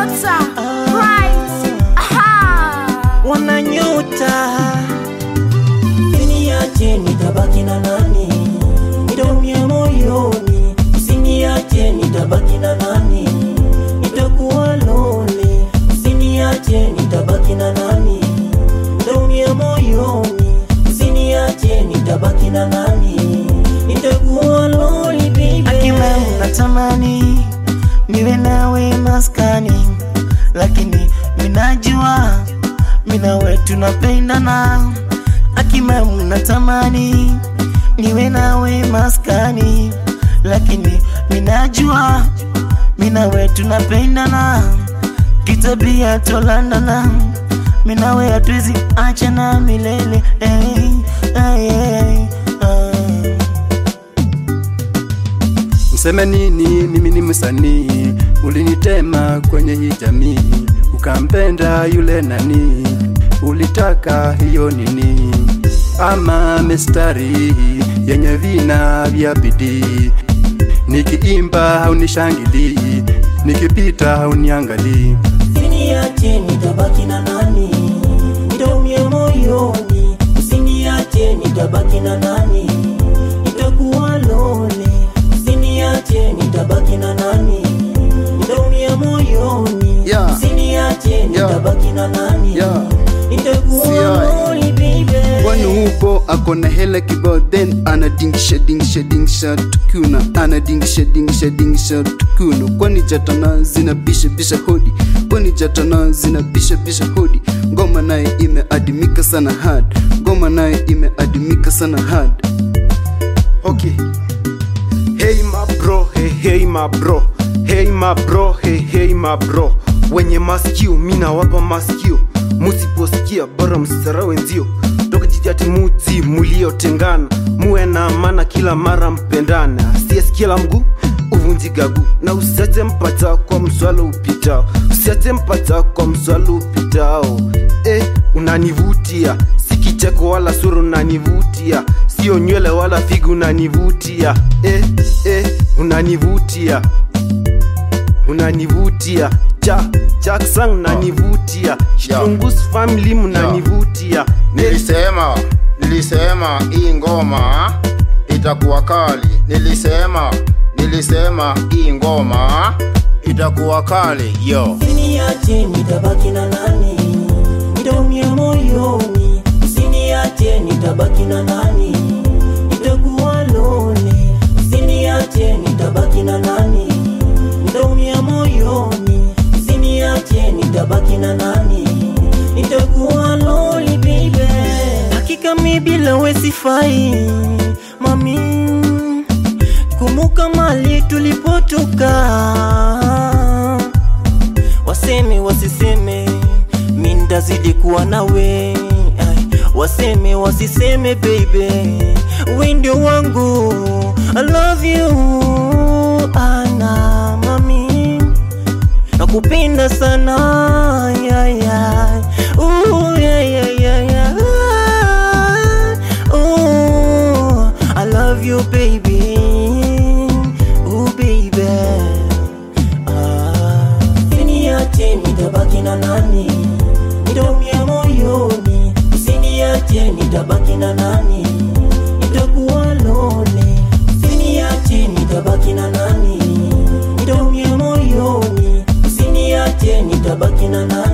nyota bright aha wananyota Usiniache nitabaki na nani? Nitaumia moyoni. Usiniache nitabaki na nani? Nitakuwa lonely. Usiniache nitabaki na nani? Nitaumia moyoni. Usiniache nitabaki na nani? Nitakuwa lonely baby. akima natamani niwe nawe maskani lakini minajua minawe tunapendana akima natamani niwe nawe maskani lakini minajua minawe tunapendana kitabia tolandana minawe hatuwezi achana milele hey, hey, hey, uh. Mseme nini? Mimi ni msanii, ulinitema kwenye hii jamii, ukampenda yule nani, ulitaka hiyo nini? Ama mistari yenye vina vya bidii, nikiimba haunishangilii, nikipita hauniangalii. Usiniache nitabaki na nani? Nitaumia moyoni. Usiniache nitabaki na nani? Nitakuwa lonely. Usiniache nitabaki na nani? Nitaumia moyoni. Yeah. Usiniache nitabaki na nani? Yeah. Nitakuwa See, I- lonely baby. kwani upo akona hela kibao then anadingisha dingisha dingisha tukuna anadingisha dingisha dingisha tukuna kwani jatana zina bisha bisha hodi kwani jatana zina bisha bisha hodi ngoma naye imeadimika sana hard ngoma naye imeadimika sana hard Okay. Hey my bro, hey hey my bro. Hey my bro, hey hey my bro. Wenye masikio mina wapa masikio, musiposikia bora msisara wenzio. Toka jijati muti muliotengana, muwe na amana kila mara mpendana. Asiyesikia la mguu uvunjiga guu, na usiache mpata kwa mswalo upitao, usiache mpata kwa mswalo upitao. Eh, unanivutia si kicheko wala sura unanivutia sio nywele wala figu unanivutia eh, eh, unanivutia unanivutia ja jackson unanivutia shilungus family mnanivutia eh, Nilisema, nilisema hii ngoma itakuwa kali. Nilisema, nilisema hii ngoma itakuwa kali. Yo. Usiniache nitabaki na nani? Nitaumia moyoni. Usiniache nitabaki na nani? Nitakuwa lonely. Usiniache nitabaki na nani? Nitaumia moyoni. Usiniache nitabaki na nani? Nitakuwa lonely baby. hakika mi bila we sifai mami kumbuka mali tulipotoka waseme wasiseme mi ndazidi kuwa nawe Ai, waseme wasiseme baby we ndio wangu I love you ana mami nakupenda sana yeah, yeah. Ooh, yeah, yeah, yeah, yeah. Ooh, I love you baby Ooh, baby ah. Usiniache nitabaki na nani? Nitaumia moyoni. Usiniache nitabaki na nani? Nitakuwa lonely. Usiniache nitabaki na nani? Nitaumia moyoni. Usiniache nitabaki na nani?